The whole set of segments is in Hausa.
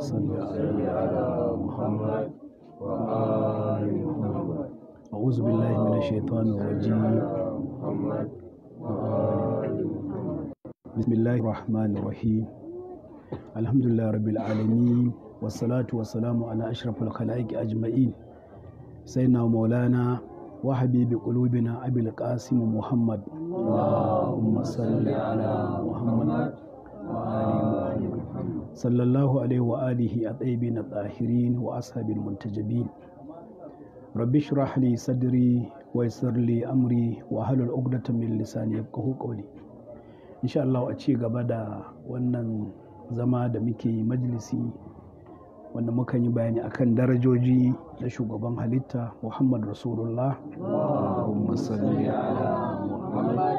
صل على محمد وآل محمد أعوذ بالله من الشيطان الرجيم محمد وآل محمد بسم الله الرحمن الرحيم الحمد لله رب العالمين والصلاة والسلام على أشرف الخلائق أجمعين سيدنا ومولانا وحبيب قلوبنا أبي القاسم محمد اللهم صل على محمد وآل محمد صلى الله عليه وآله الطيبين الطاهرين وأصحاب المنتجبين رب اشرح لي صدري ويسر لي أمري وأهل عقدة من لساني يفقهوا قولي إن شاء الله أتشي gaba wannan zama da muke majalisi wanda muka yi bayani akan darajoji na shugaban halitta muhammad rasulullah Allahumma salli ala muhammad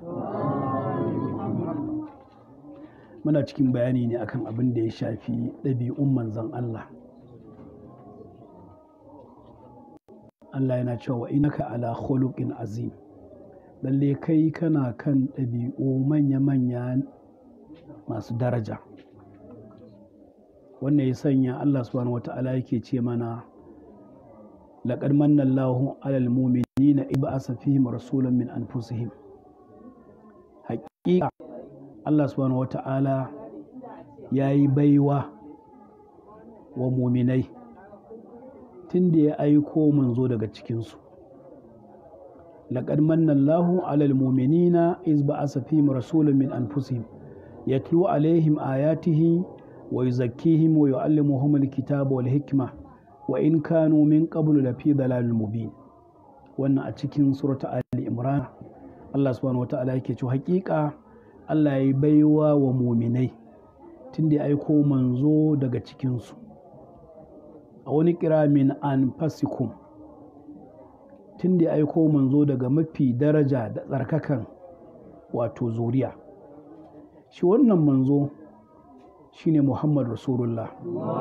muna cikin bayani ne akan abin da ya shafi ɗabi'un manzan Allah Allah yana cewa inaka ala khuluqin azim lalle kai kana kan ɗabi'u manya-manya masu daraja wannan ya sanya Allah subhanahu wata'ala yake ce mana laqad manna Allahu 'alal mu'minina idh ba'atha fihim rasulan min anfusihim haƙiƙa Allah subhanahu wata'ala yayi baiwa wa muminai tun da ya aiko manzo daga cikinsu laqad manna Allahu 'alal mu'minina idh ba'atha fihim rasulan min anfusihim yatlu 'alaihim ayatihi ويزكيهم ويعلمهم الكتاب والحكمة وإن كانوا من قبل لفي ضلال مبين wannan a cikin surata Ali Imran Allah subhanahu wata'ala yake cewa hakika Allah ya baiwa wa muminai tunda ya aiko manzo daga cikinsu a wani kira min an fasikum tunda ya aiko manzo daga mafi daraja da tsarkakan wato zuriya shi wannan manzo shine Muhammad Rasulullah.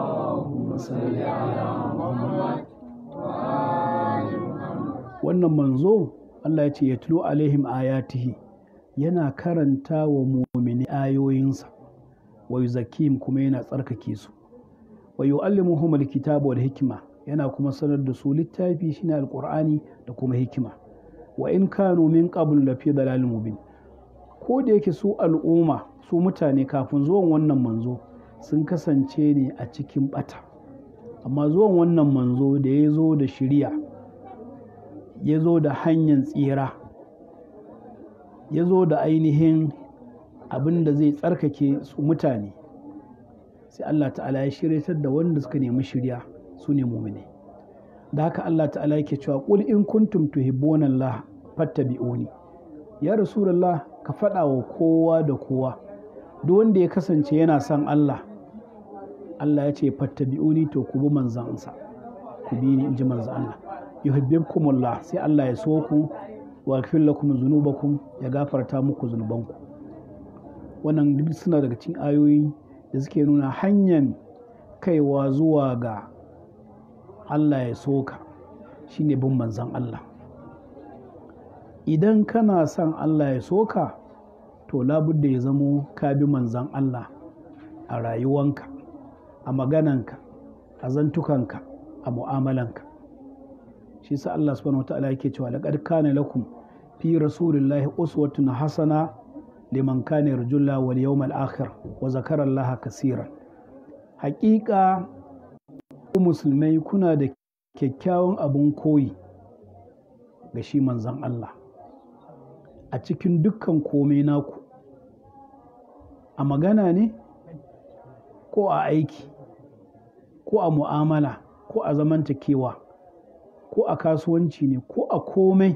Wannan manzo Allah ya ce ya tulo alaihim ayatihi yana karanta wa mumini ayoyinsa wa yuzakim kuma yana tsarkake su wa yu'allimuhum alkitaba wal hikima yana kuma sanar da su littafi shine alqur'ani da kuma hikima wa in kanu min qabl lafi dalalin mubin ko da yake su al'umma su mutane kafin zuwan wannan manzo sun kasance ne a cikin bata amma zuwan wannan manzo da ya zo da shirya ya zo da hanyar tsira ya zo da ainihin abin da zai tsarkake su mutane sai Allah ta'ala ya shiryatar da wanda suka nemi shirya su ne mumine da haka Allah ta'ala yake cewa qul in kuntum tuhibbuna Allah fattabi'uni ya rasulullah ka faɗa wa kowa da kowa duk wanda ya kasance yana son Allah Allah ya ce fattabi'uni to ku bi manzansa ku bi ni inji manzan Allah yuhibbukumullah sai Allah ya so ku wa yaghfir lakum dhunubakum ya gafarta muku zunubanku wannan duk suna daga cikin ayoyi da suke nuna hanyar kaiwa zuwa ga Allah ya so ka shine bin manzan Allah idan kana son Allah ya so ka to labudda ya zamo ka bi manzan Allah a rayuwanka a magananka a zantukanka a mu'amalanka shi sa Allah subhanahu wata'ala yake cewa laqad kana lakum fi rasulillahi uswatun hasana liman kana yarjulla wal yawmal akhir wa zakara Allah kaseeran haƙiƙa ku musulmai kuna da kyakkyawan abun koyi ga shi manzan Allah a cikin dukkan komai naku a magana ne ko a aiki ko a mu'amala ko a zamantakewa ko a kasuwanci ne ko a komai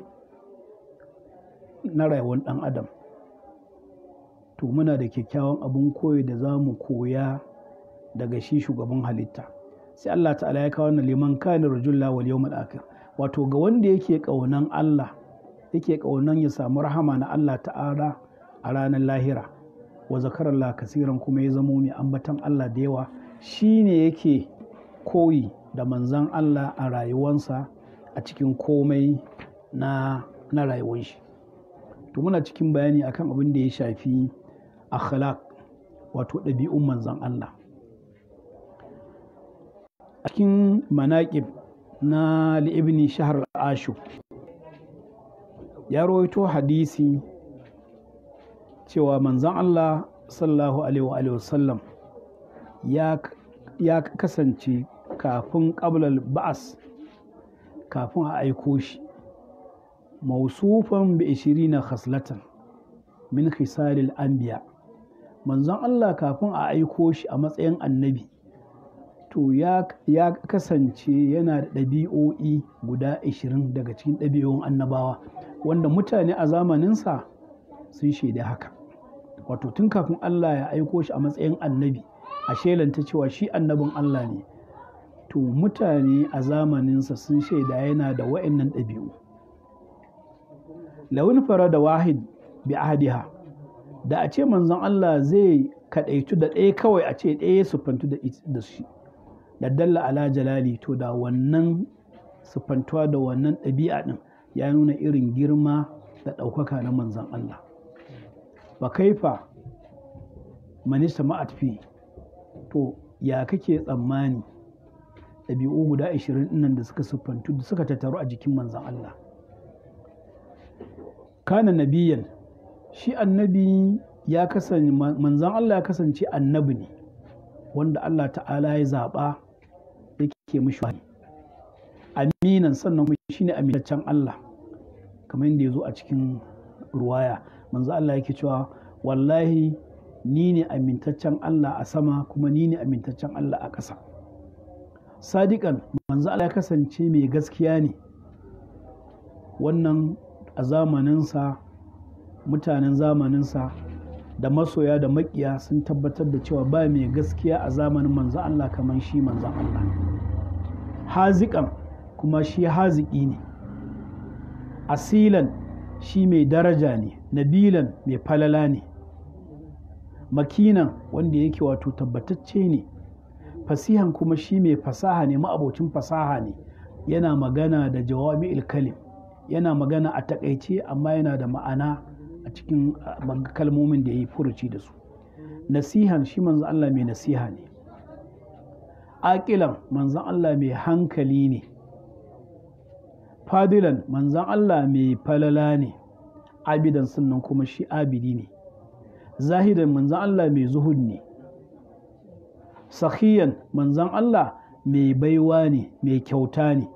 na rayuwar ɗan adam to muna da kyakkyawan abun koyi da za mu koya daga shi shugaban halitta sai Allah ta'ala ya kawo wannan liman kana rajulla wal yawmal akhir wato ga wanda yake ƙaunan Allah yake ƙaunan ya samu rahama na Allah ta'ala a ranar lahira wa zakarallah kasiran kuma ya zamo mai ambatan Allah da yawa shine yake koyi da manzan Allah a rayuwansa a cikin komai na na rayuwar shi to muna cikin bayani akan abin da ya shafi akhlaq wato ɗabi'un manzan Allah a cikin manaƙib na li'ibni shahar ashu ya rawaito hadisi cewa manzan Allah sallallahu alaihi wasallam ya kasance kafin ƙablal ba'as kafin a aiko shi mausufan bi ishirina khaslatan min khisalil anbiya manzon Allah kafin a aiko shi a matsayin annabi to ya, ya kasance yana da ɗabi'o'i guda 20 daga cikin ɗabi'o'in annabawa wanda mutane a zamaninsa sun shaida haka wato tun kafin Allah ya aiko shi a matsayin annabi a shelanta cewa shi annabin Allah ne to mutane a zamaninsa sun shaida yana da wa'annan ɗabi'u lawin fara da wahid bi ahadiha da a ce manzon Allah zai kaɗaitu da ɗaya kawai a ce ɗaya siffantu da shi da dalla ala jalali to da wannan siffantuwa da wannan ɗabi'a ɗin ya nuna irin girma da ɗaukaka na manzon Allah ba kaifa manista ma'atfi to ya kake tsammani ɗabi'u guda 20 nan da suka siffantu da suka tattaru a jikin manzon Allah kana nabiyan shi annabi ya kasance manzon Allah ya kasance annabi ne wanda Allah ta'ala ya zaɓa yake mishi wani aminan sannan kuma shine amintaccen Allah kamar yadda ya zo a cikin ruwaya manzo Allah yake cewa wallahi ni ne amintaccen Allah a sama kuma ni ne amintaccen Allah a ƙasa sadiƙan manzo Allah ya kasance mai gaskiya ne wannan a zamaninsa mutanen zamaninsa da masoya da makiya sun tabbatar da cewa ba mai gaskiya a zamanin manzo Allah kamar shi manzo Allah haziƙan kuma shi haziki ne asilan shi mai daraja ne nabilan mai falala ne makinan wanda yake wato tabbatacce ne fasihan kuma shi mai fasaha ne ma'abocin fasaha ne yana magana da jawami kalim yana magana a takaice amma yana da ma'ana a cikin kalmomin da ya yi furuci da su nasihan shi manzan Allah mai nasiha ne aƙilan manzan Allah mai hankali ne fadilan manzan Allah mai falala ne abidan sannan kuma shi abidi ne zahidan manzan Allah mai zuhud ne sahiyan manzan Allah mai baiwa ne mai kyauta ne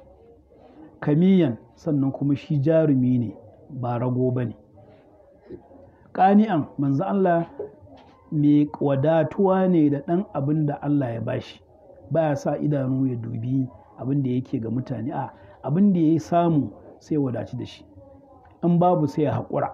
kamiyan sannan kuma shi jarumi ne ba rago ba ne ƙani'an manzan Allah mai wadatuwa ne da ɗan abin da Allah ya bashi baya sa idanu ya dubi abin da yake ga mutane a abin da ya samu sai wadaci da shi in babu sai ya haƙura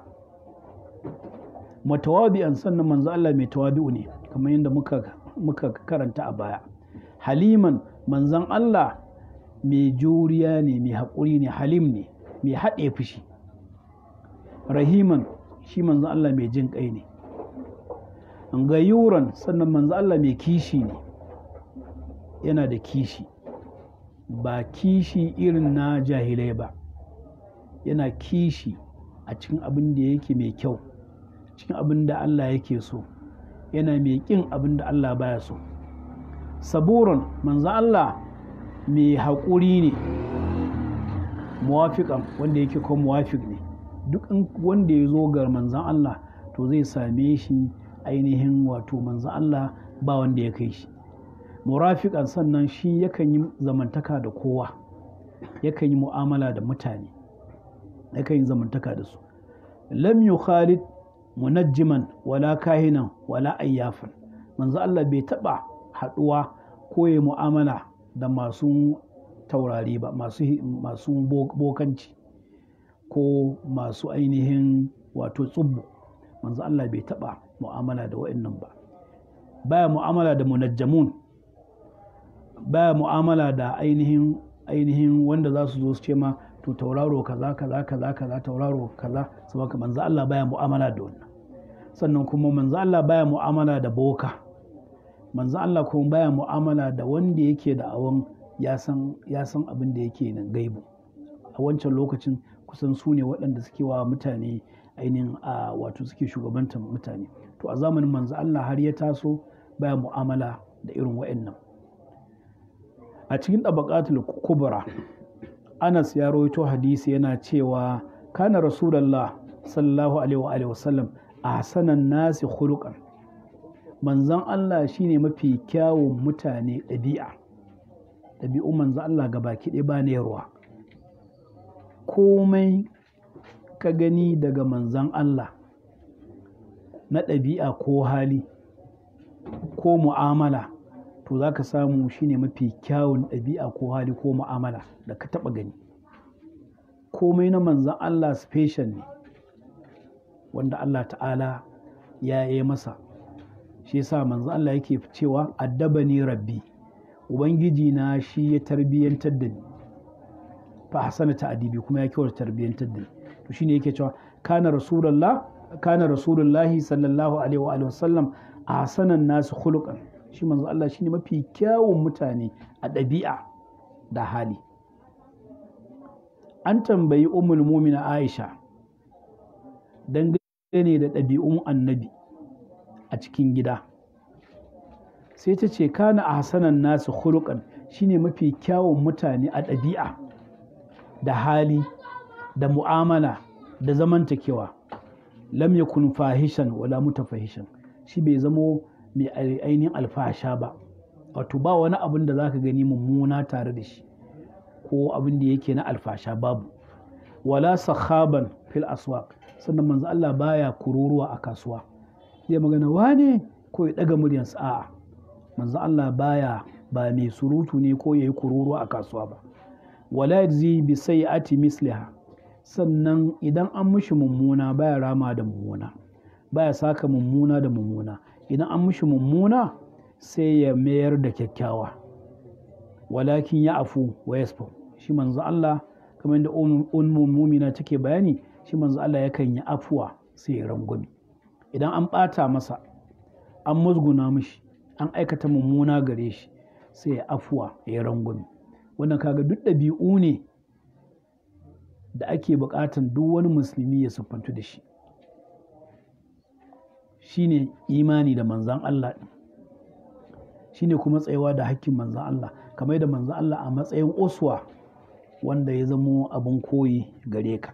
matawabi'an sannan manzo Allah mai tawabi'u ne kamar yadda muka muka karanta a baya haliman manzon Allah mai juriya ne mai haƙuri ne halim ne mai haɗe fushi rahiman shi manzon Allah mai jin ƙai ne gayuran sannan manzon Allah mai kishi ne yana da kishi ba kishi irin na jahilai ba yana kishi a cikin abin da yake mai kyau cikin abin da Allah yake so yana mai ƙin abin da Allah baya so saburan manzo Allah mai haƙuri ne muwafiƙan wanda yake kuma muwafiq ne duk wanda ya zo ga manzan Allah to zai same shi ainihin wato manzan Allah ba wanda ya kai shi murafiƙan sannan shi yakan yi zamantaka da kowa yakan yi mu'amala da mutane yakan yi zamantaka da su lam yukhalid munajjiman wala kahinan wala ayyafan manzo Allah bai taba haduwa ko ya mu'amala da masu taurari ba masu masu bokanci ko masu ainihin wato tsubbu manzo Allah bai taba mu'amala da wa'annan ba baya mu'amala da munajjamun baya mu'amala da ainihin ainihin wanda za su zo su ce ma to tauraro kaza kaza kaza kaza tauraro kaza saboda manzo Allah baya mu'amala da wannan sannan kuma manzo Allah baya mu'amala da boka manzo Allah kuma baya mu'amala da wanda yake da awon ya san ya san abin da yake nan gaibu a wancan lokacin kusan su ne waɗanda suke wa mutane ainihin a wato suke shugabantar mutane to a zamanin manzo Allah har ya taso baya mu'amala da irin waɗannan a cikin ɗabaƙatul kubra anas ya rawaito hadisi yana cewa kana rasulallah sallallahu alaihi wa sallam a hasanan nasi khuluqan manzon Allah shine mafi kyawun mutane ɗabi'a ɗabi'un manzon Allah ga baki ɗaya ba ne ruwa komai ka gani daga manzon Allah na ɗabi'a ko hali ko mu'amala to za ka samu shine mafi kyawun ɗabi'a ko hali ko mu'amala da ka taɓa gani komai na manzan Allah special ne wanda Allah ta'ala ya yi masa shi yasa manzan Allah yake cewa addaba ni rabbi ubangiji na shi ya tarbiyyantar da ni fa hasana ta'adibi kuma ya kyauta tarbiyyantar da ni to shine yake cewa kana rasulullah kana rasulullahi sallallahu alaihi wa sallam a hasanan nasu khuluqan shi manzo Allah shine mafi kyawun mutane a ɗabi'a da hali an tambayi ummul mumina Aisha dangane da ɗabi'un annabi a cikin gida sai ta ce kana a hasanan nasu khuluqan shine mafi kyawun mutane a ɗabi'a da hali da mu'amala da zamantakewa lam yakun fahishan wala mutafahishan shi bai zamo mai ainihin alfasha ba wato ba wani abin da zaka gani mummuna tare da shi ko abin da yake na alfasha babu wala sahaban fil aswaq sannan manzo Allah baya kururuwa a kasuwa zai magana wane ko ya daga muryansa a'a manzo Allah baya ba mai surutu ne ko yayi kururuwa a kasuwa ba wala yajzi bi sayyi'ati misliha sannan idan an mishi mummuna baya rama da mummuna baya saka mummuna da mummuna idan an mishi mummuna sai ya mayar da kyakkyawa walakin ya afu wa yasfa shi manzo Allah kamar yadda ummu mumina take bayani shi manzo Allah yakan yi afuwa sai ya rangwame idan an ɓata masa an musguna mishi an aikata mummuna gare shi sai ya afuwa ya rangwame wannan kaga duk ɗabi'u ne da ake buƙatan duk wani musulmi ya siffantu da shi shine imani da manzan Allah ɗin shine kuma tsayawa da hakkin manzan Allah kamar da manzan Allah a matsayin oswa wanda ya zamo abin koyi gare ka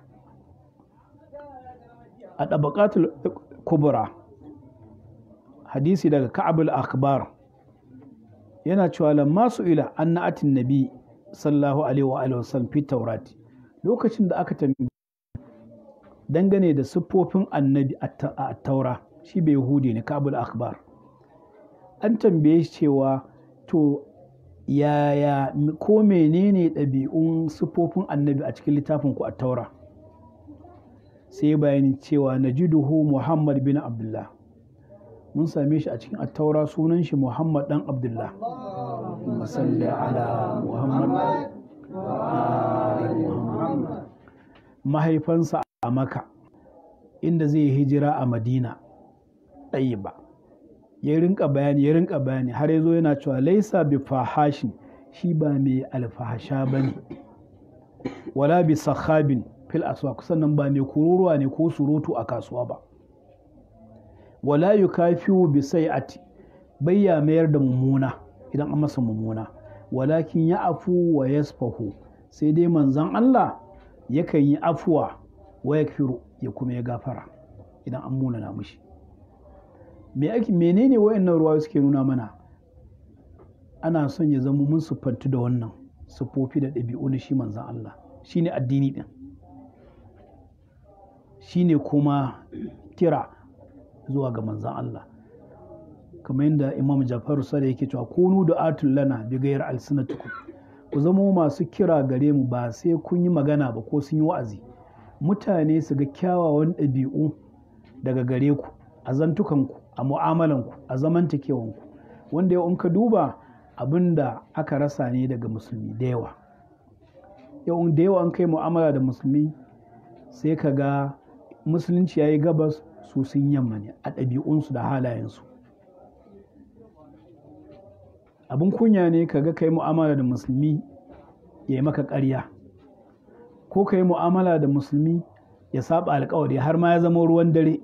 a ɗabaƙatul kubra hadisi daga ka'abul akbar yana cewa lamma su ila an na'atin nabi sallahu alaihi wa alihi wasallam fi taurati lokacin da aka tambaye dangane da siffofin annabi a taura shi bai yahudi ne kabul akbar an tambaye shi cewa to yaya ko menene ɗabi'un siffofin annabi a cikin littafin ku a taura sai bayani cewa najiduhu muhammad bin abdullah mun same shi a cikin attaura sunan shi muhammad dan abdullah masalli ala muhammad mahaifansa a maka inda zai hijira a madina ɗaya ba ya rinka bayani ya rinka bayani har ya zo yana cewa laisa bi fahashin shi ba mai alfahasha ba ne wala bi sahabin fil aswaq sannan ba mai kururuwa ne ko surutu a kasuwa ba wala yukafiu bi sai'ati bayya mayar da mummuna idan an masa mummuna walakin ya afu wa yasfahu sai dai manzon Allah yakan yi afuwa wa yakfiru ya kuma ya gafara idan an munana mushi me ake menene wayannan ruwa suke nuna mana ana son ya zama mun siffantu da wannan siffofi da ɗabi'u na shi manzon Allah shine addini din shine kuma kira zuwa ga manzan Allah kamar yadda imam jafaru sada yake cewa kunu da atul lana bi gayar alsinatukum ku zama masu kira gare mu ba sai kun yi magana ba ko sun yi wa'azi mutane su ga kyawawan ɗabi'u daga gare ku a zantukanku a mu'amalanku a zamantakewanku wanda yau in ka duba abin da aka rasa ne daga musulmi da yawa yau da yawa an kai mu'amala da musulmi sai ka ga musulunci ya yi gabas su sun yamma ne a ɗabi'unsu da halayensu abin kunya ne ka ga kai mu'amala da musulmi ya yi maka ƙarya ko ka yi mu'amala da musulmi ya saba alkawari har ma ya zama ruwan dare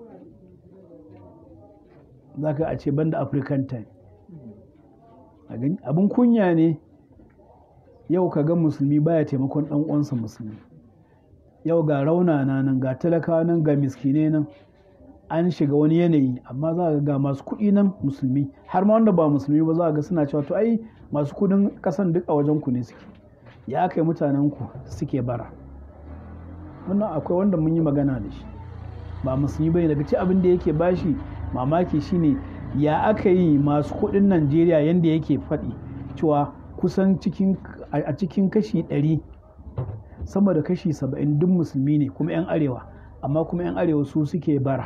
za ka a ce banda african time abin kunya ne yau ka ga musulmi baya taimakon ɗan uwansa musulmi yau ga raunana nan ga talakawa nan ga miskinai nan an shiga wani yanayi amma za ga masu kuɗi nan musulmi har ma wanda ba musulmi ba za ga suna cewa to ai masu kuɗin ƙasan duk a wajen ku ne suke ya kai mutanen ku suke bara wannan akwai wanda mun yi magana da shi ba musulmi bane daga ci abin da yake bashi mamaki shine ya aka yi masu kuɗin Najeriya yanda yake faɗi cewa kusan cikin a cikin kashi ɗari sama da kashi saba'in duk musulmi ne kuma 'yan arewa amma kuma 'yan arewa su suke bara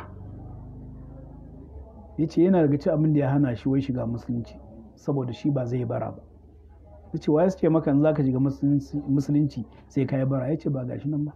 ya ce yana daga ci abin da ya hana shi wai shiga musulunci saboda shi ba zai bara ba ya ce waye suke maka za ka shiga musulunci sai ka yi bara ya ce ba gashi nan ba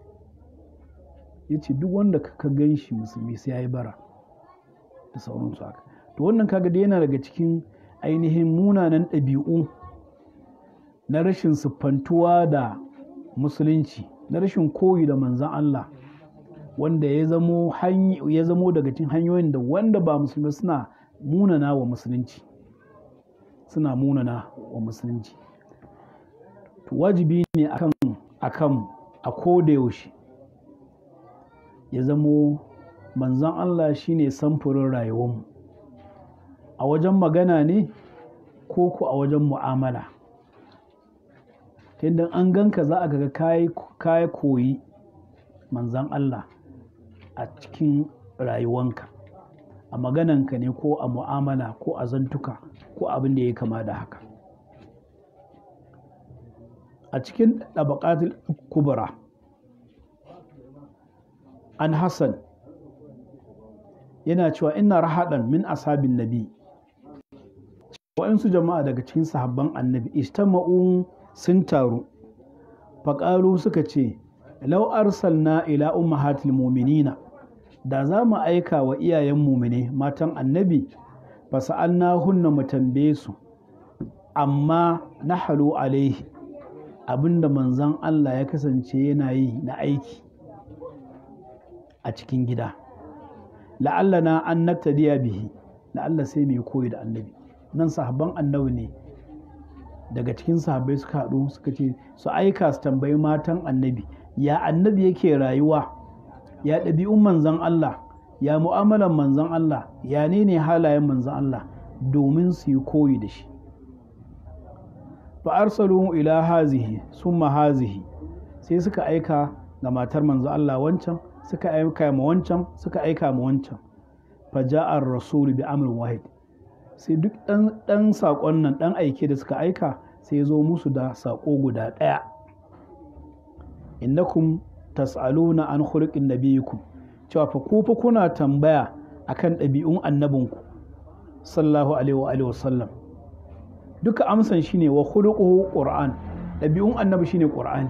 ya ce duk wanda ka gan shi musulmi sai ya yi bara da sauransu haka to wannan kaga da yana daga cikin ainihin munanan ɗabi'u na rashin siffantuwa da musulunci na rashin koyi da manzan Allah wanda ya zamo ya zamo daga cikin hanyoyin da wanda ba musulmi suna munana wa musulunci suna munana wa musulunci to wajibi ne akan akan a koda yaushe ya zamo manzan Allah shine samfurin rayuwarmu a wajen magana ne ko ku a wajen mu'amala tunda an ganka za a ga kayi koyi manzan Allah a cikin rayuwanka a magananka ne ko a mu'amala ko a zantuka ko abin da ya kama da haka a cikin ɗabaƙatul kubra an hassan yana cewa ina rahaɗan min ashabin nabi waɗansu jama'a daga cikin sahabban annabi istama'u sun taru faƙalu suka ce lau arsalna ila ummahatil muminina da za mu aika wa iyayen mumine matan annabi fasa'alna hunna mu tambaye su amma na halu alaihi abinda manzan Allah ya kasance yana yi na aiki a cikin gida la'allana an naktadiya bihi la'alla sai mai koyi da annabi nan sahabban annabi ne daga cikin sahabbai suka haɗu suka ce su aika su tambayi matan annabi ya annabi yake rayuwa ya ɗabi'un manzan Allah ya mu'amalan manzan Allah ya ne ne halayen manzan Allah domin su yi koyi da shi fa arsalu ila hazihi summa hazihi sai suka aika ga matar manzan Allah wancan suka aika ma wancan suka aika ma wancan fa ja'ar rasul bi amrin wahid sai duk ɗan saƙon nan ɗan aike da suka aika sai ya zo musu da saƙo guda ɗaya innakum tas'aluna an khuluqin nabiyikum cewa fa ku fa kuna tambaya akan ɗabi'un annabinku sallallahu alaihi wa alihi wasallam duka amsan shine wa khuluquhu qur'an ɗabi'un annabi shine qur'ani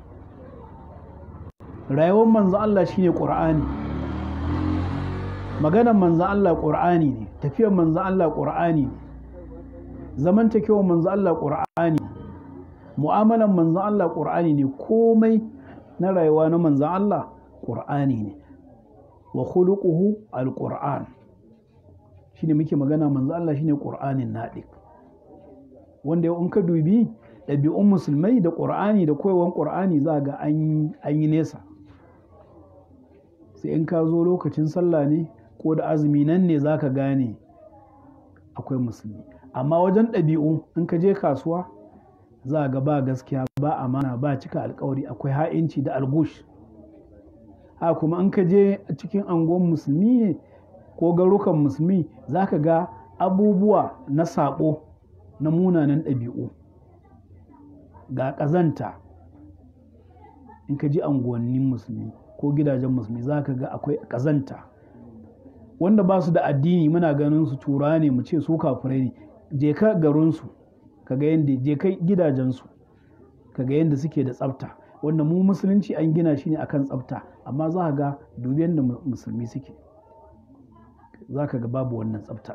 rayuwar manzo Allah shine qur'ani maganar manzo Allah qur'ani ne tafiyar manzo Allah qur'ani ne zamantakewar manzo Allah qur'ani mu'amalan manzo Allah qur'ani ne komai na rayuwa na manzan Allah ƙur'ani ne wa khuluquhu alƙur'an shi ne muke magana manzan Allah shine ƙur'anin naɗi wanda yau in ka dubi ɗabi'un musulmai da ƙur'ani da koyawan ƙur'ani za ga an yi nesa sai in ka zo lokacin sallah ne ko da azumi nan ne za ka gane akwai musulmi amma wajen ɗabi'u in ka je kasuwa za ga ba gaskiya ba amana ba cika alkawari akwai ha'inci da algush a kuma in ka je cikin angon musulmi ne ko garukan musulmi za ka ga abubuwa na saɓo na munanan ɗabi'u ga ƙazanta in ka ji anguwannin musulmi ko gidajen musulmi za ka ga akwai ƙazanta wanda ba su da addini muna ganin su tura ne mu ce su kafirai ne je ka garinsu ka ga yadda je kai gidajensu ka ga yadda suke da tsafta wanda mu musulunci an gina shi ne akan tsafta amma za ka ga dubi yadda musulmi suke za ka ga babu wannan tsafta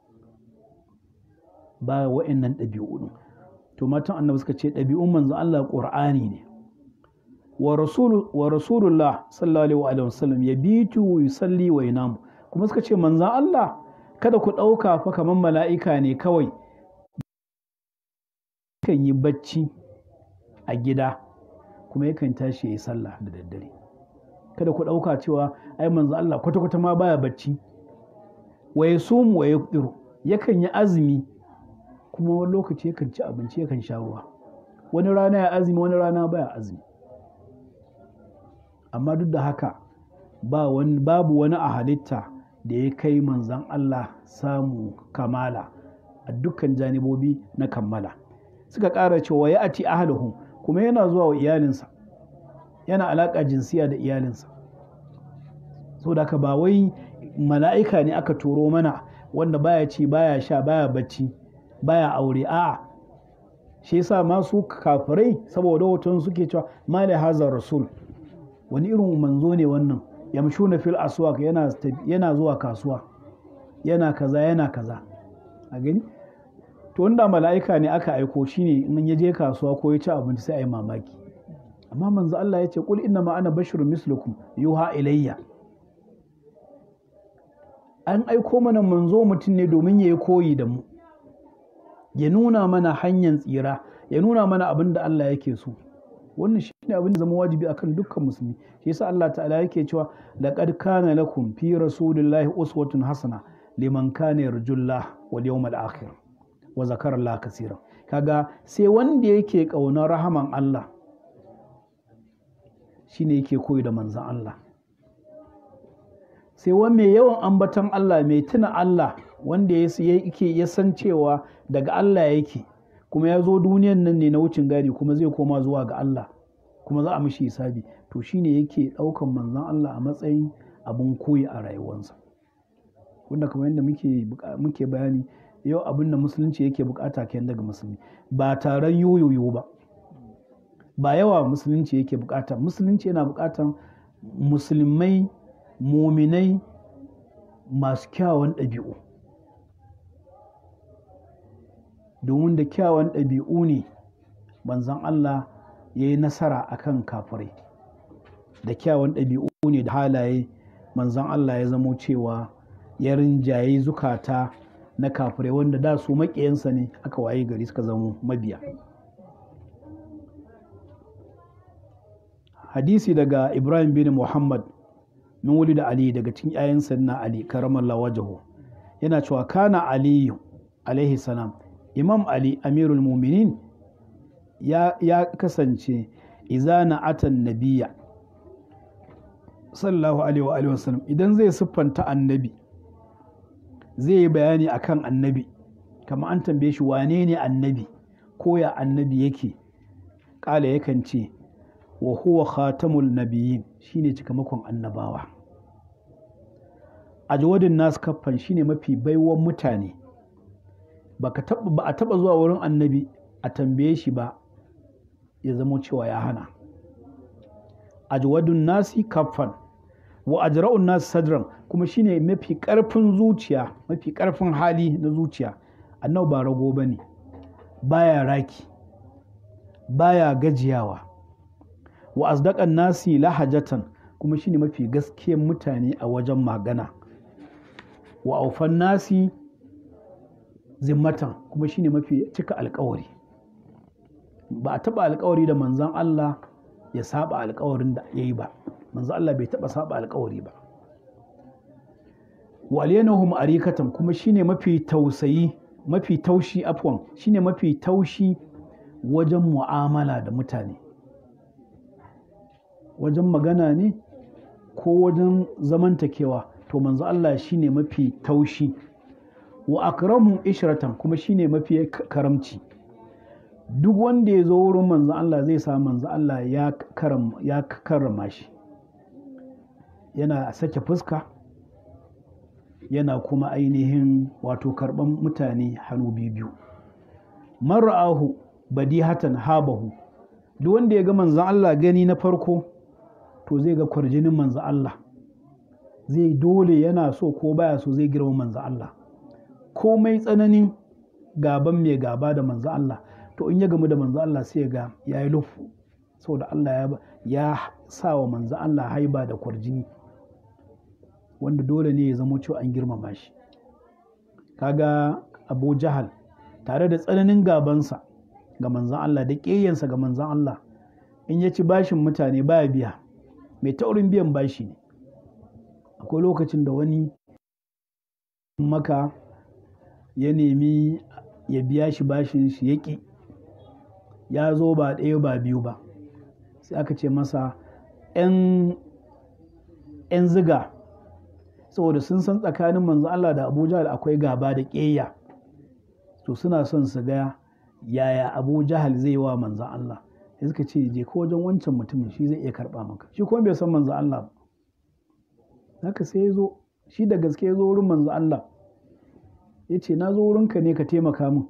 ba wa'annan ɗabi'u to matan annabi suka ce ɗabi'un manzo Allah ƙur'ani ne wa rasulullah sallallahu alaihi wasallam ya bitu yusalli wa yanamu kuma suka ce manzan Allah kada ku ɗauka fa kamar mala'ika ne kawai kan yi bacci a gida kuma yakan tashi ya yi sallah da daddare kada ku ɗauka cewa ai manzo Allah kwata-kwata ma baya bacci wa ya sumu wa ya yakan yi azumi kuma wani lokaci yakan ci abinci yakan sha ruwa wani rana ya azumi wani rana baya azumi amma duk da haka ba wani, babu wani a halitta da ya kai manzan Allah samu kamala a dukkan janibobi na kammala suka ƙara cewa ya ati ahaluhu kuma yana zuwa wa iyalinsa yana alaƙa jinsiya da iyalinsa so da haka ba wai mala'ika ne aka turo mana wanda baya ci baya sha baya bacci baya aure a'a shi yasa masu kafirai saboda hoton suke cewa mali hazar rasul wani irin manzo ne wannan yamshuna fil aswaq yana yana zuwa kasuwa yana kaza yana kaza a gani to wanda mala'ika ne aka aiko shine in ya je kasuwa ko ya ci abinci sai a yi mamaki amma manzo Allah ya ce kul inna ma ana basharun mislukum yuha ilayya an aiko mana manzo mutum ne domin ya yi koyi da mu ya nuna mana hanyar tsira ya nuna mana abin da Allah yake so wannan shi ne abin da zama wajibi akan dukkan musulmi shi yasa Allah ta'ala yake cewa laqad kana lakum fi rasulillahi uswatun hasana liman kana yarjullah wal yawmal akhir wa zakara Allah kaseeran kaga sai wanda yake kaunar rahaman Allah shine yake koyi da manzon Allah sai wani mai yawan ambatan Allah mai tuna Allah wanda yake ya san cewa daga Allah yake kuma ya zo duniyan nan ne na wucin gadi kuma zai koma zuwa ga Allah kuma za a mishi hisabi to shine yake ɗaukan manzon Allah a matsayin abin koyi a rayuwarsa wanda kamar yadda muke muke bayani yau abin da musulunci yake bukata kenan daga musulmi ba taron yoyoyo ba ba yawa musulunci yake bukata musulunci yana bukatan musulmai muminai masu kyawun ɗabi'u domin da kyawun ɗabi'u ne manzon Allah ya yi nasara a kan kafirai da kyawun ɗabi'u ne da halaye manzon Allah ya zamo cewa ya rinjaye zukata na kafirai wanda da su maƙiyansa ne aka waye gari suka zamo mabiya hadisi daga ibrahim bin muhammad min wuli da ali daga cikin 'ya'yansa na ali karamallah wajahu yana cewa kana aliyu alaihi salam imam ali amirul muminin ya, ya kasance izana atan nabiya sallallahu alaihi wa alihi wasallam idan zai siffanta annabi zai yi bayani akan annabi kamar an tambaye shi wane ne annabi ko ya annabi yake kala yakan ce wa huwa khatamul nabiyyin shine cikamakon annabawa ajwadin nas kaffan shine mafi baiwan mutane ba a taba zuwa wurin annabi a tambaye shi ba ya zamo cewa ya hana ajwadun nasi kaffan wa ajra'un nasi sadran kuma shine mafi karfin zuciya mafi karfin hali na zuciya annabi ba rago bane baya raki baya gajiyawa wa asdaqan nasi lahajatan kuma shine mafi gaskiyar mutane a wajen magana wa aufan nasi zimmatan kuma shine mafi cika alkawari ba a taba alkawari da manzon Allah ya saba alkawarin da ya yi ba manzon Allah bai taba saba alkawari ba wa aliyanahum arikatan kuma shine mafi tausayi mafi taushi afwan shine mafi taushi wajen mu'amala da mutane wajen magana ne ko wajen zamantakewa to manzo Allah shine mafi taushi wa akramu ishratan kuma shine mafi karamci duk wanda ya zo wurin manzo Allah zai sa manzo Allah ya karam ya karrama shi yana sake fuska yana kuma ainihin wato karban mutane hannu biyu mar'ahu badihatan habahu duk wanda ya ga manzon Allah gani na farko to zai ga kwarjinin manzon Allah zai dole yana so ko baya so zai girma manzon Allah komai tsananin gaban mai gaba da manzon Allah to in ya gamu da manzon Allah sai ga ya yi lufu saboda Allah ya sa wa manzon Allah haiba da kwarjini wanda dole ne ya zamo cewa an girmama shi kaga abu jahal tare da tsananin gabansa ga manzan Allah da ƙeyyansa ga manzan Allah in ya ci bashin mutane baya biya mai taurin biyan bashi ne akwai lokacin da wani maka ya nemi ya biya shi bashin shi ya ƙi ya zo ba ɗaya ba biyu ba sai aka ce masa 'yan ziga saboda sun san tsakanin manzo Allah da Abu Jahal akwai gaba da ƙeya to suna son su ga yaya Abu Jahal zai wa manzo Allah sai suka ce je ko wajen wancan mutumin shi zai iya karɓa maka shi kuma bai san manzo Allah ba haka sai ya zo shi da gaske ya zo wurin manzo Allah ya ce na zo wurinka ne ka taimaka min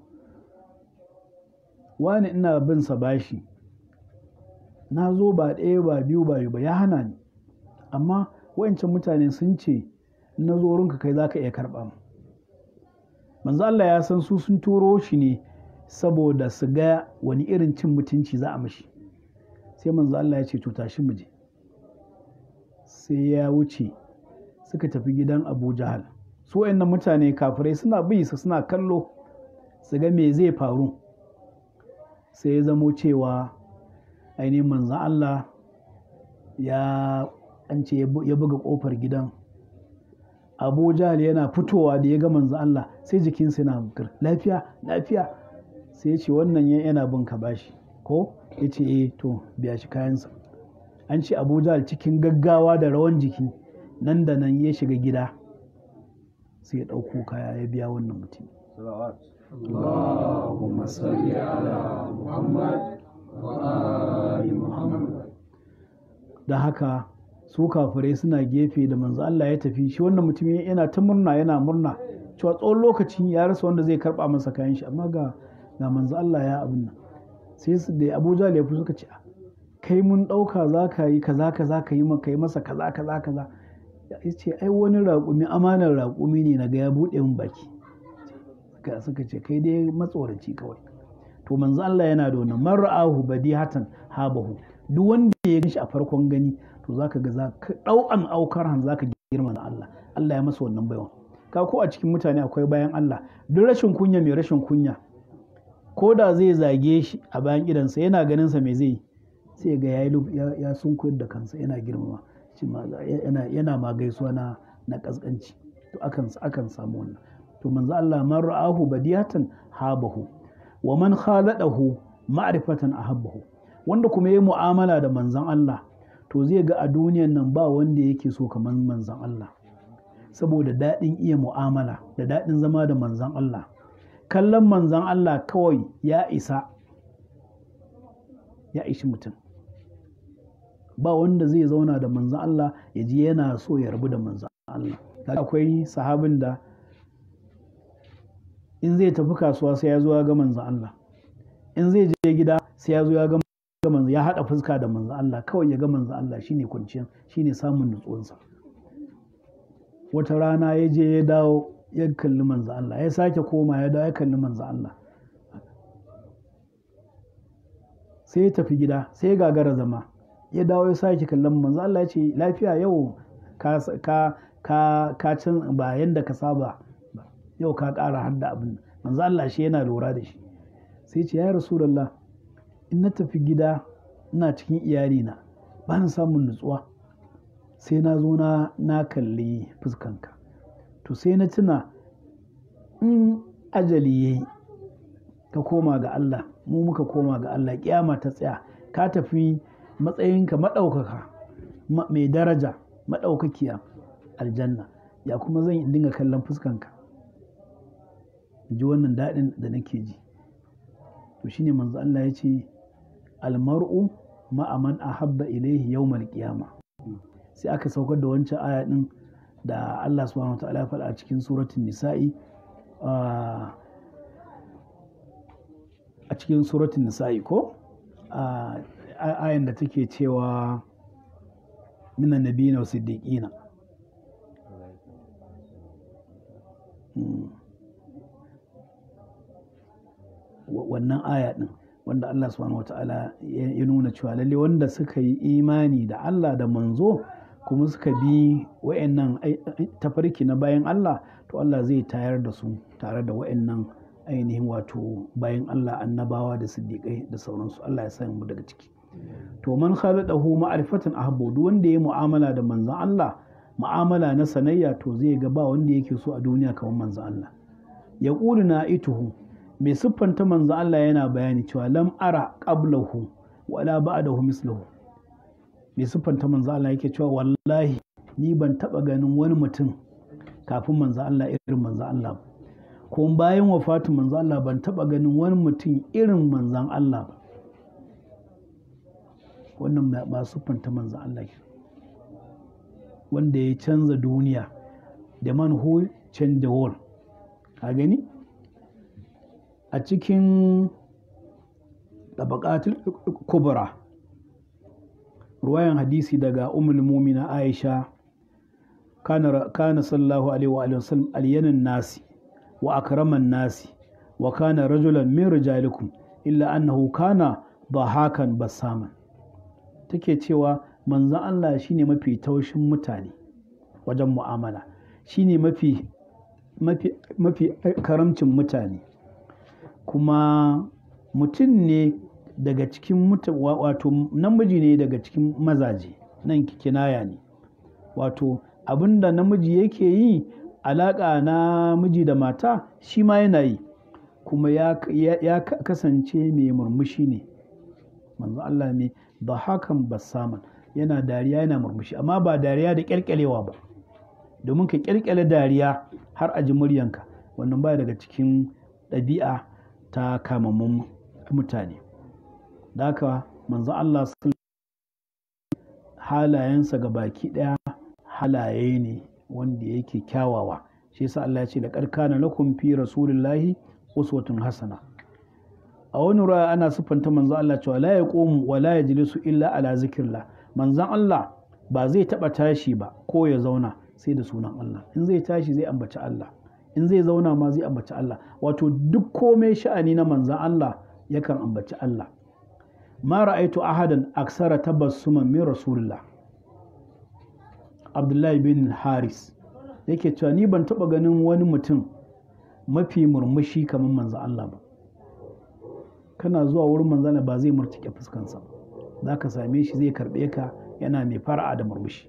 wani ina bin sa bashi na zo ba ɗaya ba biyu ba ba ya hana ni amma wayancan mutane sun ce na zo wurinka kai za ka iya karɓa mu manzo Allah ya san su sun turo shi ne saboda su ga wani irin cin mutunci za a mashi sai manzo Allah ya ce to tashi mu je sai ya wuce suka tafi gidan Abu Jahal su wayannan mutane kafirai suna bi su suna kallo su ga me zai faru sai ya zamo cewa ainihin manzan Allah ya an ce ya buga kofar gidan abu jahal yana fitowa da ya ga manzan Allah sai jikinsa yana bukar lafiya lafiya sai ya ce wannan yana bin ka bashi ko ya ce eh to biya shi kayansa an ce abu jahal cikin gaggawa da rawan jiki nan da nan ya shiga gida sai ya ɗauko kaya ya biya wannan mutum اللهم صل على محمد وآل محمد da haka su kafirai suna gefe da manzo Allah ya tafi shi wannan mutum yana ta murna yana murna cewa tsawon lokaci ya rasa wanda zai karba masa kayan shi amma ga ga manzo Allah ya abin nan sai su da Abuja ya fi suka ce kai mun dauka za ka yi kaza kaza ka yi maka yi masa kaza kaza kaza ya ce ai wani raƙumi amanar raƙumi ne na ga ya buɗe min baki suka ce kai dai matsoraci kawai to manzo Allah yana da wannan mar'ahu badihatan habahu duk wanda ya ganshi a farkon gani to zaka ga za ka dau an aukar han zaka girma da Allah Allah ya masa wannan baiwa ka ko a cikin mutane akwai bayan Allah duk rashin kunya mai rashin kunya ko da zai zage shi a bayan idansa yana ganin sa me zai sai ga yayi ya sunkuyar da kansa yana girmama shi ma yana yana ma gaisuwa na na kaskanci to akan akan samu wannan to manzo Allah man ra'ahu badiyatan habahu wa man khaladahu ma'rifatan ahabbahu wanda kuma yayi mu'amala da manzon Allah to zai ga a duniyan nan ba wanda yake so kamar manzon Allah saboda daɗin iya mu'amala da daɗin zama da manzon Allah kallon manzon Allah kawai ya isa ya ishi mutum ba wanda zai zauna da manzon Allah ya ji yana so ya rabu da manzon Allah akwai sahabin da in zai tafi kasuwa sai ya zo ya ga manzon Allah in zai je gida sai ya zo ya ga manzon ya haɗa fuska da manzon Allah kawai ya ga manzon Allah shine kwanciyar shine samun nutsuwansa wata rana ya je ya dawo ya kalli manzon Allah ya sake koma ya dawo ya kalli manzon Allah sai ya tafi gida sai ya gagara zama ya dawo ya sake kallon manzon Allah ya ce lafiya yau ka ka ka ka can ba yanda ka saba yau ka ƙara har da abin manzo Allah shi yana lura da shi sai ce ya rasulullah in na tafi gida ina cikin iyalina ba na samun nutsuwa sai na zo na na kalli fuskanka to sai na tuna in ajali yayi ka koma ga Allah mu muka koma ga Allah kiyama ta tsaya ka tafi matsayinka maɗaukaka mai daraja maɗaukakiya aljanna ya kuma zan dinga kallon fuskanka ji wannan daɗin da nake ji to shine manzo Allah ya ce almar'u ma'a man ahabba ilaihi yawmal qiyama sai aka saukar da wancan aya din da Allah subhanahu wataala ya faɗa a cikin suratul nisa'i a cikin suratul nisa'i ko ayan da take cewa minan nabiyina wa siddiqina wannan aya din wanda Allah subhanahu wata'ala ya nuna cewa lalle wanda suka yi imani da Allah da manzo kuma suka bi wa'annan tafarki na bayan Allah to Allah zai tayar da su tare da wa'annan ainihin wato bayan Allah annabawa da siddiƙai da sauransu Allah ya sa mu daga ciki to man khalaqahu ma'rifatan ahabbu duk wanda ya mu'amala da manzon Allah mu'amala na sanayya to zai ga ba wanda yake so a duniya kamar manzon Allah ya ƙuri na ituhu mai siffanta manzon Allah yana bayani cewa lam ara qablahu wala ba'dahu mislahu mai siffanta manzon Allah yake cewa wallahi ni ban taba ganin wani mutum kafin manzon Allah irin manzon Allah ba ko bayan wafatin manzon Allah ban taba ganin wani mutum irin manzon Allah ba wannan ba siffanta manzon Allah ke wanda ya canza duniya da man who change the world ka gani a cikin tabaqatul kubra ruwayan hadisi daga ummul mumina aisha kana kana sallallahu alaihi wa alihi wasallam aliyanan nasi wa akraman nasi wa kana rajulan min rijalikum illa annahu kana dahakan basaman take cewa manzon Allah shine mafi taushin mutane wajen mu'amala shine mafi mafi mafi karamcin mutane kuma mutum ne daga cikin wato namiji ne daga cikin mazaje nan kinaya ne wato abinda namiji yake yi alaƙa na miji da mata shi ma yana yi kuma ya, ya kasance mai murmushi ne manzo Allah mai ba hakan basaman yana dariya yana murmushi amma ba dariya da kyalkyalewa ba domin ka kyalkyale dariya har a ji muryanka wannan baya daga cikin ɗabi'a ta kamammun mutane da haka manzo Allah halayensa ga baki ɗaya halaye ne wanda yake kyawawa shi yasa Allah ya ce da karkana lakum fi rasulillahi uswatun hasana a wani ruwa ana siffanta manzo Allah cewa la yaqumu wa la yajlisu illa ala zikrillah manzon Allah ba zai taba tashi ba ko ya zauna sai da sunan Allah in zai tashi zai ambaci Allah in zai zauna ma zai ambaci Allah wato duk komai sha'ani na manzon Allah yakan ambaci Allah ma ra'aitu ahadan aksara tabassuman min rasulillah Abdullahi bin Haris yake cewa ni ban taba ganin wani mutum mafi murmushi kamar manzon Allah ba kana zuwa wurin manzana ba zai murtuke fuskansa za ka same shi zai karɓe ka yana mai fara'a da murmushi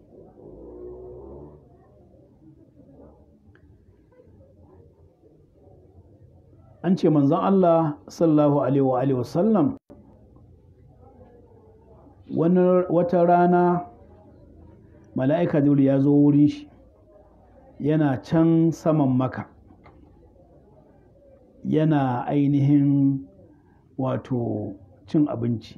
an ce manzon Allah sallallahu alaihi wa wasallam wata rana mala'ika jibril ya zo wurin shi yana can saman maka yana ainihin wato cin abinci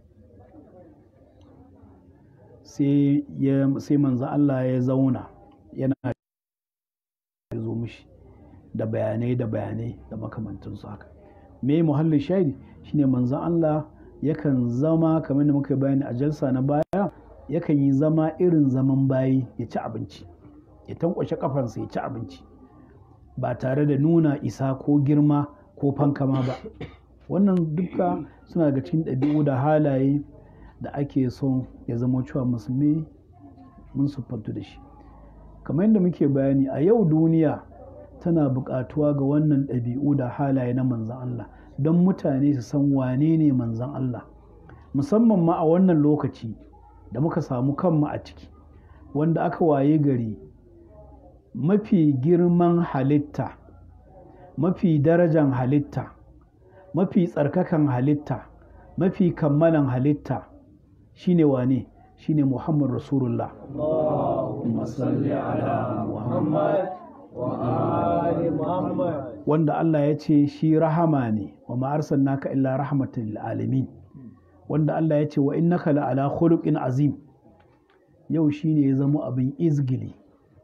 sai manzo Allah ya zauna yana zo mishi da bayanai da bayanai da makamantansu haka me muhallin shaidi shine manzon Allah yakan zama kamar da muka bayani a jalsa na baya yakan yi zama irin zaman bayi ya ci abinci ya tankwashe kafansa ya ci abinci ba tare da nuna isa ko girma ko fankama ba wannan duka suna daga cikin ɗabi'u da halaye da ake son ya zama cewa musulmi mun siffantu da shi kamar yadda muke bayani a yau duniya tana buƙatuwa ga wannan ɗabi'u da halaye na manzan Allah don mutane su san wane ne manzan Allah musamman ma a wannan lokaci da muka samu kanmu a ciki wanda aka waye gari mafi girman halitta mafi darajan halitta mafi tsarkakan halitta mafi kammalan halitta shine wane shine Muhammad Rasulullah Allahumma salli ala Muhammad wa ali Muhammad wanda Allah ya ce shi rahama ne wa ma arsalnaka illa rahmatan lil alamin wanda Allah ya ce wa innaka la ala khuluqin azim yau shine ya zama abin izgili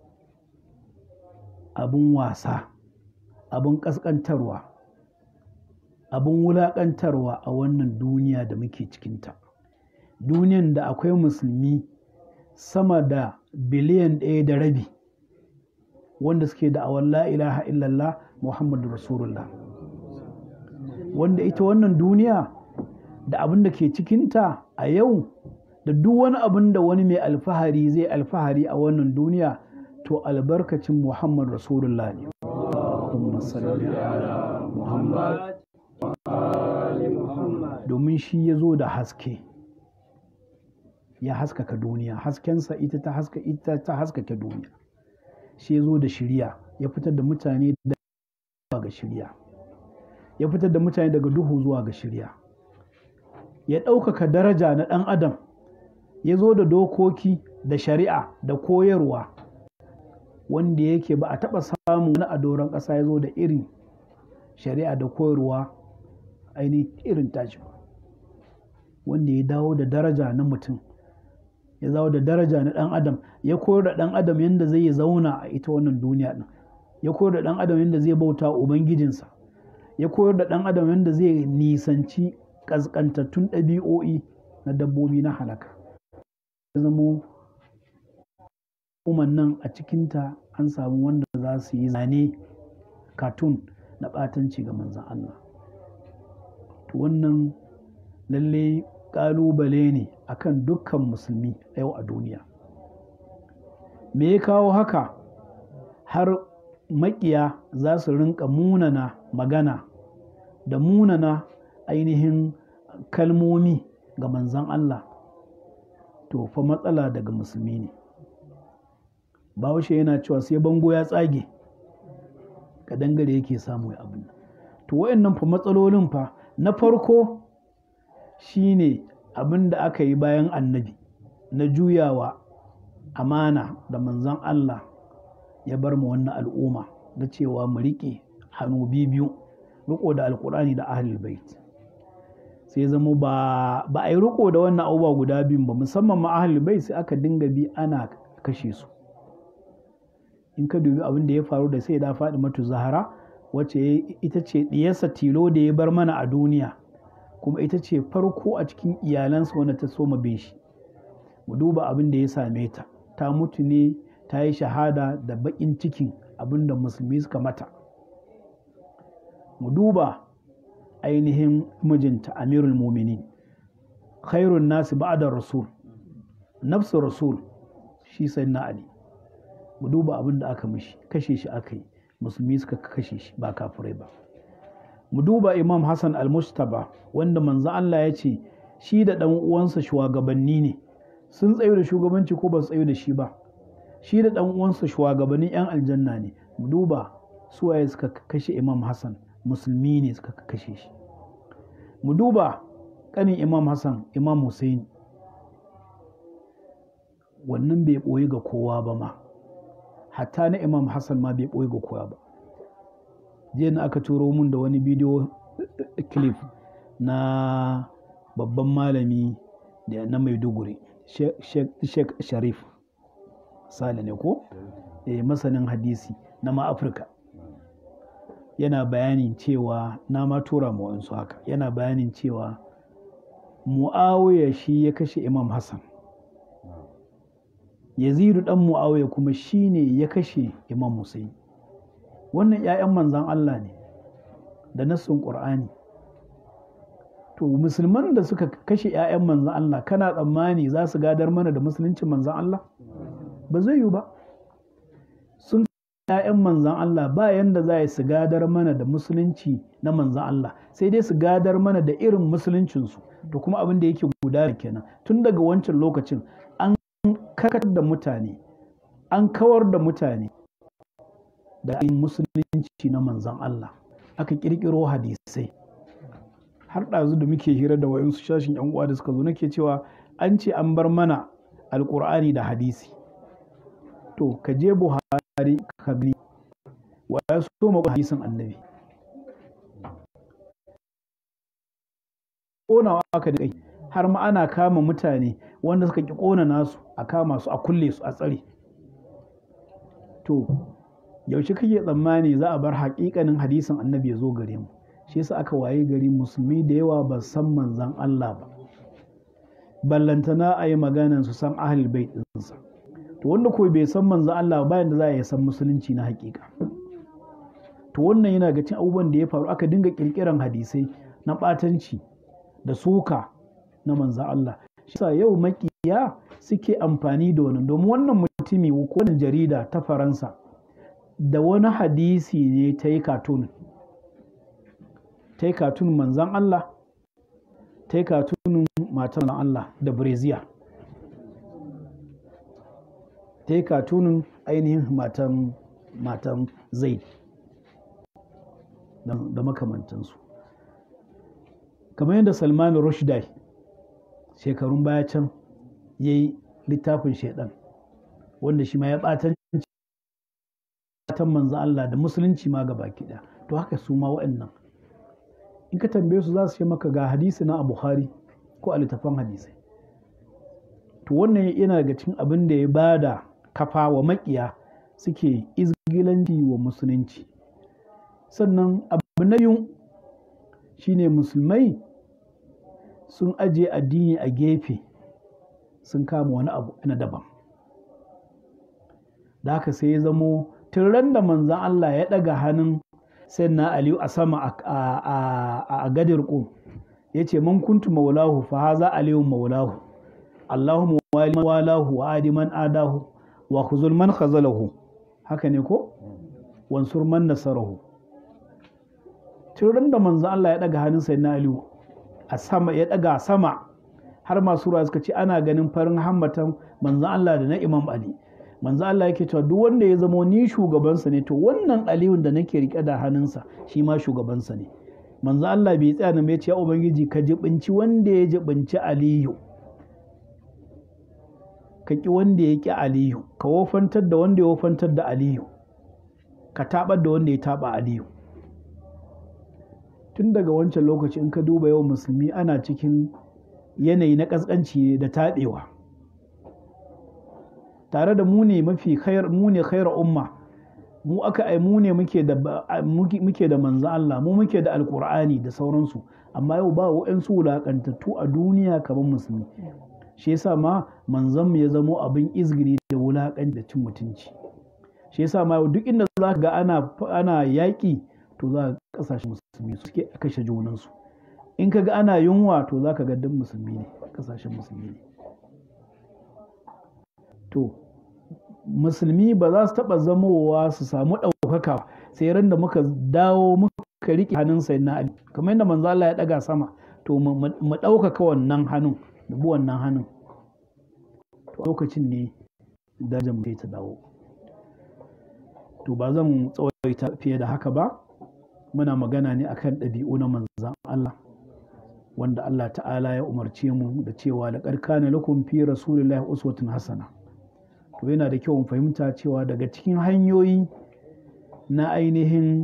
abin wasa abin kaskantarwa abin wulaƙantarwa a wannan duniya da muke cikinta duniyan da akwai musulmi sama da biliyan ɗaya da rabi wanda suke da awon la ilaha illallah muhammadu rasulullah wanda ita wannan duniya da abin da ke cikinta a yau da duk wani abin da wani mai alfahari zai alfahari a wannan duniya to albarkacin muhammad rasulullah ne Allahumma salli ala Muhammad Ali Muhammad. domin shi ya zo da haske ya haskaka duniya haskensa ita ta haska ita ta haskaka duniya shi ya zo da shiriya ya fitar da mutane daga ga shiriya ya fitar da mutane daga duhu zuwa ga shiriya ya ɗaukaka daraja na ɗan adam ya zo da dokoki da shari'a da koyarwa wanda yake ba a taɓa samun wani a doron ƙasa ya zo da irin shari'a da koyarwa ainihin irin tashi ba wanda ya dawo da daraja na mutum ya dawo da daraja na ɗan adam ya koyar da ɗan adam yadda zai zauna a ita wannan duniya ɗin ya koyar da ɗan adam yadda zai bauta wa ubangijinsa ya koyar da ɗan adam yadda zai nisanci ƙasƙantattun ɗabi'o'i na dabbobi na halaka ya zamo umar nan a cikinta an samu wanda za su yi zane katun na ɓatanci ga manzan Allah to wannan lalle ƙalubale ne akan dukkan musulmi a yau a duniya me ya kawo haka har maƙiya za su rinka munana magana da munana ainihin kalmomi ga manzan Allah to fa matsala daga musulmi ne bahaushe yana cewa sai bango ya tsage ka dangare yake samu ya abin to wayannan fa matsalolin fa na farko shine abin da aka yi bayan annabi na juyawa amana da manzan Allah ya bar mu wannan al'umma da cewa mu riƙe hannu biyu riko da alkurani da ahlul bait sai zama ba ba a yi riko da wannan abubuwa guda biyun ba musamman ma ahlul bait sai aka dinga bi ana kashe su in ka dubi abin da ya faru da sai da faɗi matu zahara wacce ita ce ɗiyarsa tilo da ya bar mana a duniya kuma ita ce farko a cikin iyalansa wanda ta soma bin shi mu duba abin da ya same ta ta mutu ne ta yi shahada da baƙin cikin abin da musulmi suka mata mu duba ainihin mijinta amirul muminin khairun nasi ba'da rasul nafsu rasul shi sai na ali mu duba abin da aka mishi kashe shi aka yi musulmi suka kashe shi ba kafirai ba mu duba imam hassan al-mustaba wanda manzo Allah ya ce shi da ɗan uwansa shugabanni ne sun tsayo da shugabanci ko ba su tsayo da shi ba shi da ɗan uwansa shugabannin 'yan aljanna ne mu duba suwaye suka kashe imam hassan musulmi ne suka kashe shi mu duba ƙanin imam hassan imam hussein wannan bai ɓoye ga kowa ba ma hatta na imam hassan ma bai ɓoye ga kowa ba jiya na aka turo mun da wani bidiyo clip na babban malami da na maiduguri sheikh sharif sale ne ko e, masanin hadisi na ma afirka yana bayanin cewa na ma tura ma wasu haka yana bayanin cewa mu'awiya shi ya kashe imam hassan yazidu dan mu'awiya kuma shi ne ya kashe imam Hussein wannan 'ya'yan manzan Allah ne da nassun ƙur'ani to musulman da suka kashe 'ya'yan manzan Allah kana tsammani za su gadar mana da musuluncin manzan Allah ba zai yiwu ba sun 'ya'yan manzan Allah ba yanda za su gadar mana da musulunci na manzan Allah sai dai su gadar mana da irin musuluncinsu da kuma abin da yake gudana kenan tun daga wancan lokacin an kakar da mutane an kawar da mutane da yin musulunci na manzan Allah aka kirkiro hadisai har ɗazu da muke hira da wayansu shashin yan uwa da suka zo nake cewa an ce an bar mana alkur'ani da hadisi to ka je buhari ka gani wa ya so ma hadisin annabi ƙonawa aka da kai har ma ana kama mutane wanda suka ki ƙona nasu a kama su a kulle su a tsare to yaushe kake tsammani za a bar haƙiƙanin hadisin annabi ya zo gare mu shi yasa aka waye gari musulmi da yawa ba san manzan Allah ba ballantana a yi maganan su san ahlul bait ɗinsa to wanda ko bai san manzan Allah ba da za a yi san musulunci na haƙiƙa to wannan yana ga cin abubuwan da ya faru aka dinga ƙirƙiran hadisai na ɓatanci da suka na manzan Allah shi yasa yau makiya suke amfani da wannan domin wannan mutumi ko wannan jarida ta Faransa da wani hadisi ne ta yi katun ta yi katun manzan Allah ta yi katunin matan Allah da breziya ta yi katunin ainihin matan matan zaid da makamantansu kamar yadda salman rushdie shekarun baya can ya yi littafin shaidan wanda shi ma ya ɓatan manzo Allah da musulunci ma ga baki ɗaya to haka su ma wa'annan in ka tambaye su za su ce maka ga hadisi na a Bukhari ko a littafan hadisai to wannan yana daga cikin abin da ya bada kafa wa makiya suke izgilanci wa musulunci sannan abu na yun shine musulmai sun ajiye addini a gefe sun kama wani abu na daban da haka sai ya zamo tun ran da manzan Allah ya ɗaga hannun sai na Aliyu a sama a gadir ƙum ya ce man kuntu maulahu fa haza Aliyu maulahu Allahu wali walahu wa adiman adahu wa khuzul man khazalahu haka ne ko wansur man nasarahu tun ran da manzan Allah ya ɗaga hannun sai na Aliyu a sama ya ɗaga sama har masu ruwa suka ce ana ganin farin hammatan manzan Allah da na Imam Ali manzo Allah yake cewa duk wanda ya zamo ni shugabansa ne to wannan aliyun da nake rike da hannunsa shi ma shugabansa ne manzo Allah bai tsaya nan ya ce ubangiji ka jibinci wanda ya jibinci aliyu ka ki wanda ya ki aliyu ka wofantar da wanda ya wofantar da aliyu ka tabar da wanda ya taba aliyu tun daga wancan lokaci in ka duba yawan musulmi ana cikin yanayi na ƙasƙanci da taɓewa tare da mu ne mafi khair mu ne khairar umma mu aka ai mu ne muke da muke da manzo Allah mu muke da alqur'ani da sauransu amma yau ba wa'ansu wulakantattu a duniya kamar musulmi shi yasa ma manzon mu ya zamo abin izgiri da wulakan da cin mutunci shi yasa ma duk inda za ka ga ana ana yaƙi to za ka kasashen musulmi suke kashe junansu in ka ga ana yunwa to za ka ga duk musulmi ne kasashen musulmi ne to musulmi ba za su taɓa zamowa su samu ɗaukaka sai ran da muka dawo muka riƙe hannun sai na ali kamar yadda manzo Allah ya ɗaga sama to mu ɗaukaka wannan hannun da bi wannan hannun to lokacin ne darajar mu ta dawo to ba zan tsawaita fiye da haka ba muna magana ne akan ɗabi'u na manzan Allah wanda Allah ta'ala ya umarce mu da cewa da ƙarƙana lakum fi rasulillahi uswatun hasana to yana da kyau mu fahimta cewa daga cikin hanyoyi na ainihin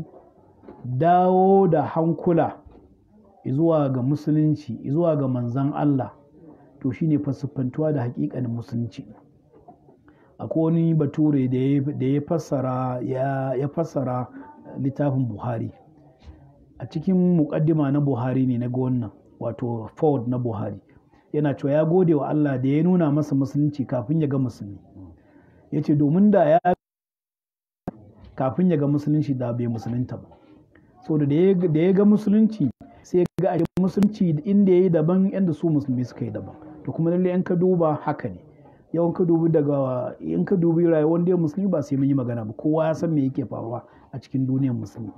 dawo da hankula zuwa ga musulunci zuwa ga manzan Allah to shine fasiffantuwa da hakikanin musulunci akwai wani bature da ya fassara ya fassara littafin buhari a cikin muƙaddima na buhari ne na wannan wato ford na buhari yana cewa ya gode wa Allah da ya nuna masa musulunci kafin ya ga musulmi ya ce domin da ya kafin ya ga musulunci da bai musulunta ba so da ya ga musulunci sai ga a musulunci inda ya yi daban yadda su musulmi suka yi daban to kuma lalle in ka duba haka ne yawan ka dubi daga in ka dubi rayuwar da musulmi ba sai mun yi magana ba kowa ya san me yake faruwa a cikin duniyar musulmi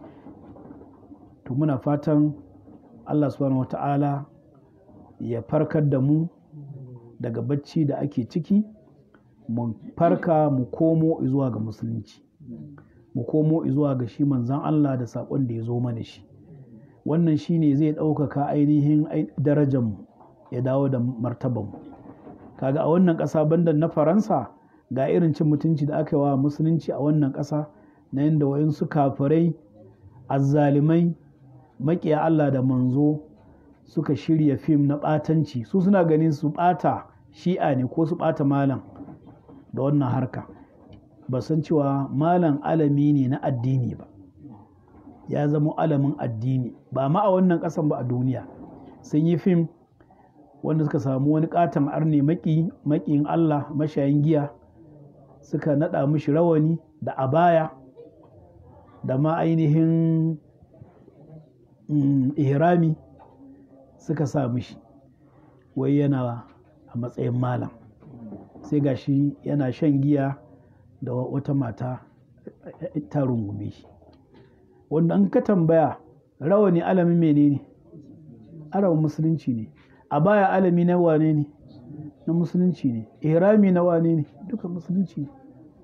to muna fatan Allah subhanahu wata'ala ya farkar da mu daga bacci da ake ciki mu farka mu komo zuwa ga musulunci mu komo zuwa ga shi manzan Allah da saƙon da ya zo mana shi wannan shi ne zai ɗaukaka ainihin darajarmu ya dawo da martabanmu kaga a wannan ƙasa banda na faransa ga irin cin mutunci da aka yi wa musulunci a wannan ƙasa na yadda wayansu kafirai azzalimai maƙiya Allah da manzo suka shirya fim na ɓatanci su suna ganin su ɓata shi'a ne ko su ɓata malam da wannan harka ba san cewa malam alami ne na addini ba ya zama alamin addini ba ma a wannan ƙasan ba a duniya sun yi fim wanda suka samu wani katon arne maƙiyin Allah mashayin giya suka naɗa mishi rawani da abaya da ma ainihin ihrami suka sa mishi wai yana a matsayin malam sai gashi yana shan giya da wata mata ta rungume shi wanda an ka tambaya rawani alamin menene arawan musulunci ne a baya alami na wane ne na musulunci ne ihrami na wane ne duka musulunci ne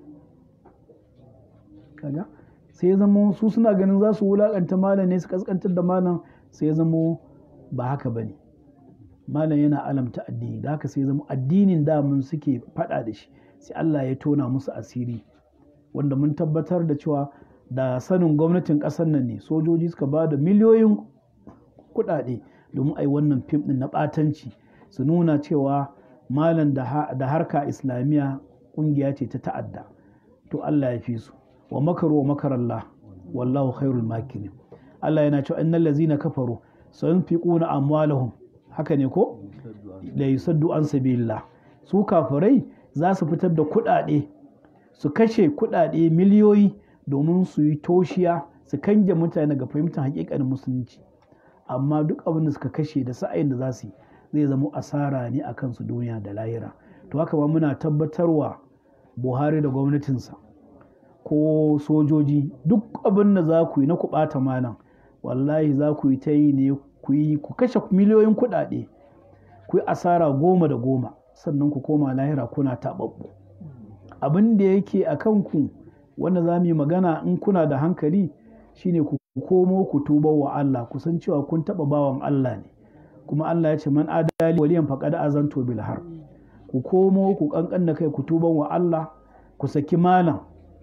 kaga sai ya zama su suna ganin za su wulakanta malam ne su kaskantar da malam sai ya zama ba haka bane malam yana alamta addini da haka sai ya zama addinin da mun suke faɗa da shi sai Allah ya tona musu asiri wanda mun tabbatar da cewa da sanin gwamnatin ƙasar nan ne sojoji suka ba da miliyoyin kuɗaɗe domin a yi wannan fim ɗin na ɓatanci su nuna cewa malam da harka islamiyya ƙungiya ce ta ta'adda to Allah ya fi su wa makaru wa makarallah wallahu khairul makirin Allah yana cewa innal ladzina kafaru sayunfiquna amwalahum haka ne ko la yusaddu an sabilillah su kafirai za su fitar da kuɗaɗe su kashe kuɗaɗe miliyoyi domin su yi toshiya su kange mutane ga fahimtar hakikanin musulunci amma duk abin da suka kashe da sa'ayin da za su yi zai zama asara ne a kansu duniya da lahira to haka ma muna tabbatarwa buhari da gwamnatinsa ko sojoji duk abin da za ku yi na ku ɓata malam wallahi za ku yi ta yi ne ku yi ku kashe miliyoyin kuɗaɗe ku yi asara goma da goma sannan ku koma lahira kuna taɓaɓɓu abin da yake a kanku wanda za mu yi magana in kuna da hankali shine ku komo ku tuba wa Allah ku san cewa kun taɓa bawan Allah ne kuma Allah ya ce man adali waliyan faqad azanto bil har ku komo ku kankan da kai ku tuban wa Allah ku saki malam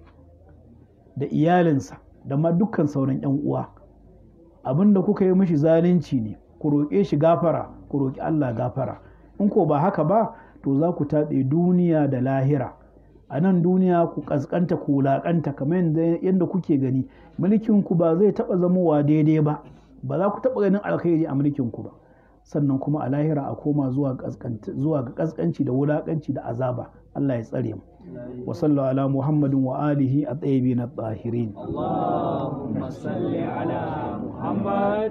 da iyalinsa da ma dukkan sauran yan uwa abin da kuka yi mishi zalunci ne ku roƙe shi gafara ku roƙi Allah gafara in ko ba haka ba to za ku taɓe duniya da lahira a nan duniya ku ƙasƙanta ku wulaƙanta kamar yadda kuke gani mulkin ku ba zai taɓa zamowa daidai ba ba za ku taɓa ganin alkhairi a mulkin ku ba sannan kuma a lahira a koma zuwa ga ƙasƙanci da wulaƙanci da azaba Allah ya tsare mu wa sallallahu ala muhammadin wa alihi a tsayibi na tsahirin اللهم صل على محمد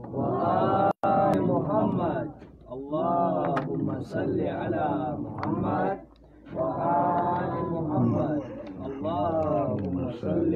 وآل محمد اللهم صل على محمد وآل محمد اللهم صل